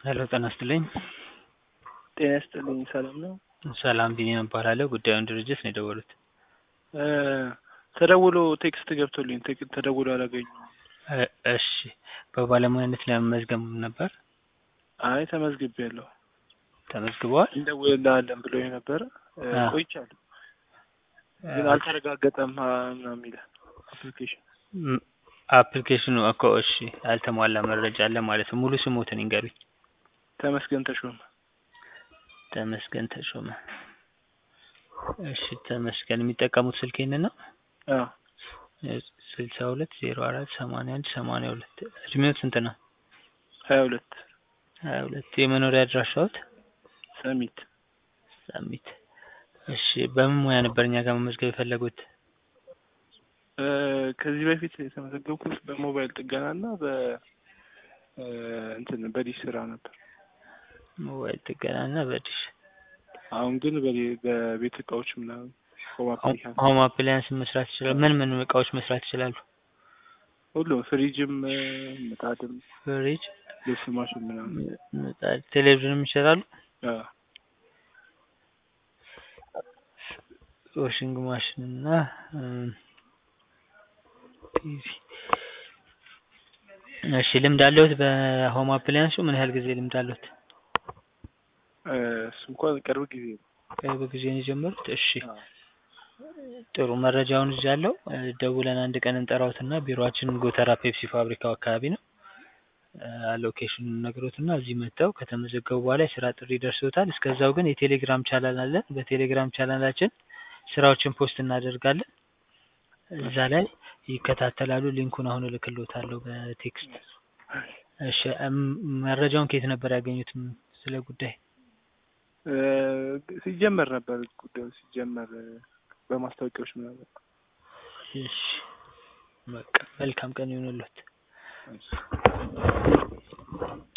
ሄሎ ጤና ይስጥልኝ። ጤና ይስጥልኝ። ሰላም ነው? ሰላም ቢኒያም እባላለሁ። ጉዳዩን ድርጅት ነው የደወሉት። ተደውሎ ቴክስት ገብቶልኝ ቴክ- ተደውሎ አላገኘሁም። እ- እሺ በባለሙያነት ለመመዝገብ ነበር አይ ተመዝግቤያለሁ። ተመዝግበዋል? እንደውልልሃለን ብሎ ነበረ እ፣ አ። ቆይቻለሁ ግን አልተረጋገጠም አ፣ ምናምን ይላል አፕሊኬሽን። ም- አፕሊኬሽኑ እኮ እሺ ያልተሟላ መረጃ አለ ማለት ነው። ሙሉ ስሞትን ይንገሩኝ። ተመስገን ተሾመ። ተመስገን ተሾመ። እሺ ተመስገን የሚጠቀሙት ስልክ ይህንን ነው? አዎ ስልሳ ሁለት ዜሮ አራት ሰማንያ አንድ ሰማንያ ሁለት እድሜው ስንት ነው? ሀያ ሁለት ሀያ ሁለት የመኖሪያ አድራሻዎት? ሰሚት ሳሚት። እሺ በምን ሙያ ነበር እኛ ጋር መመዝገብ የፈለጉት? እ፣ ከዚህ በፊት የተመዘገብኩት በሞባይል ጥገና እና በ እ፣ እንትን በዲሽ ስራ ነበር። ሞባይል ጥገና እና በዲሽ አሁን ግን በሌ- በቤት እቃዎች ምናምን ሆም አፕሊካንስ ሆም አፕላያንስ መስራት ይችላል። ምን ምን እቃዎች መስራት ይችላሉ? ሁሉም ፍሪጅም እ፣ ምጣድም ፍሪጅ፣ ልብስ ማሽን ምናምን ምጣድ፣ ቴሌቪዥንም ይሰራሉ። አዎ ዋሽንግ ማሽን እና እም፣ ቲቪ። እሺ ልምድ አለሁት በሆም አፕላያንሱ ምን ያህል ጊዜ ልምድ አለሁት? እ፣ እሱ እንኳን ቅርብ ጊዜ ነው። ቅርብ ጊዜ ነው የጀመሩት። እሺ አዎ ጥሩ መረጃውን ይዣለሁ። እ፣ ደውለን አንድ ቀን እንጠራውትና ቢሮአችን ጎተራ ፔፕሲ ፋብሪካው አካባቢ ነው። ሎኬሽኑን ነግሮትና እዚህ መጥተው ከተመዘገቡ በኋላ የስራ ጥሪ ደርሶታል። እስከዛው ግን የቴሌግራም ቻናል አለን። በቴሌግራም ቻናላችን ስራዎችን ፖስት እናደርጋለን። እዛ ላይ ይከታተላሉ። ሊንኩን አሁን እልክልዎታለሁ በቴክስት። እሺ እም፣ መረጃውን ከየት ነበር ያገኙት ም- ስለ ጉዳይ? እ፣ ሲጀመር ነበር ጉዳዩ ሲጀመር እ፣ በማስታወቂያዎች ምናምን እሺ በቃ መልካም ቀን ይሁንልዎት። እሺ።